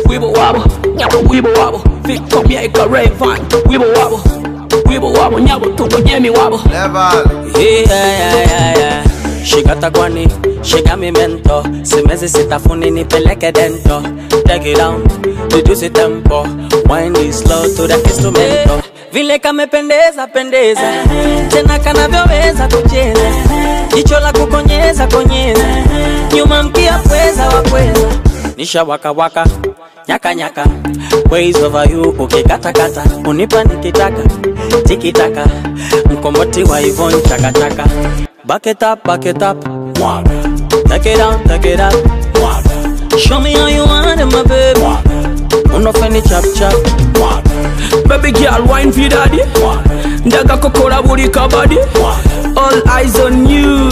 wibo wabo nyabo wibo wabo Victor Mieka Rayvan wibo wabo wibo wabo nyabo tubonyemi wabo Level. Yeah, yeah, yeah, yeah. Shikata kwani, shika mi mento Simezi sitafuni nipeleke dento Take it down, reduce tempo Wind it slow to the instrumento Vile kamependeza pendeza Tena kanavyoweza kucheza Jicho la kukonyeza konyeza Nyuma mkia pweza wa pweza Nisha waka waka Nyaka nyaka Ways over you ukikatakata Unipa nikitaka Tikitaka Mkomboti wa Yvonne chaka chaka Back it up, back it up Mwaga Take it down, take it up Mwaga Show me how you want it my baby Mwaga Unofeni chap chap Mwaga Baby girl wine for daddy Ndaga kokola buli kabadi All eyes on you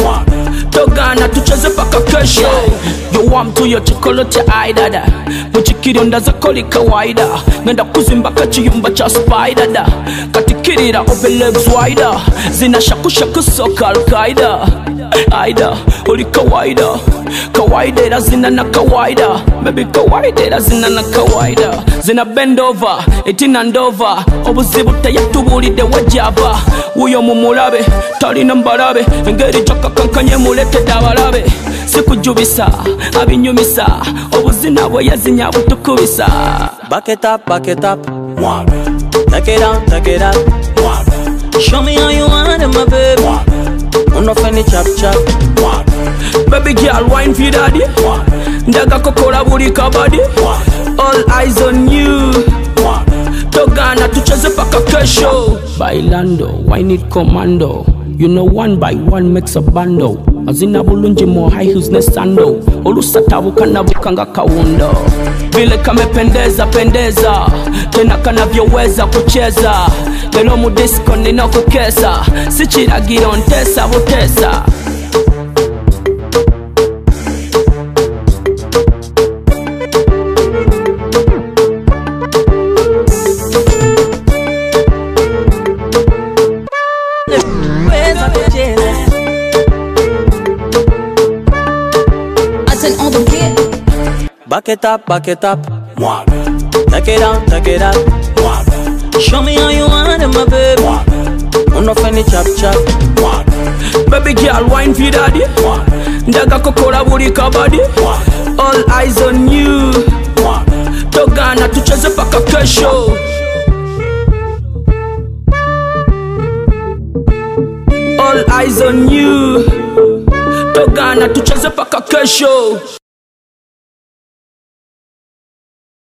togana tucheze paka kesho yowamtu yo chokolete aidada muchikiri ndazakoli kawaida ngenda kuzimbaka chiyumba cha spaidada katikirira ovelegs wida zinashakushaku soka alkaida aida uli kawaida kawaida ila zina na kawaida bebi kawaida ila zina na kawaida zina bendova etina ndova obuzibu teyatubulidde wejava wuyo mumulabe talina mbalabe engeri gyakakankanye muletedde abalabe sikujubisa abinyumisa obuzina bwe yazinya butukubisa Back it up, back it up Mwaga Take it down, take it up Mwaga Show me how you want it my baby Mwaga Unofeni chap chap Mwaga baby girl wine for daddy ndaga kokola buli kabadi all eyes on you togana tucheze paka kesho bailando wine it commando you know one by one makes a bando azina bulungi mo high heels ne sando olusatabuka nabuka nga kawundo vile kamependeza pendeza tena kanavyoweza kucheza lelo mu disco ninokukesa si kiragiro ntesa butesa Weza kucheza Attends, on the beat. Back it up, back it up Mwaga Take it down, take it up Mwaga Show me how you want it my baby Mwaga Unofeni chap chap Mwaga baby girl wine for daddy ndaga kokola buli kabadi all eyes on you togana tucheze paka kesho all eyes on you togana tucheze paka kesho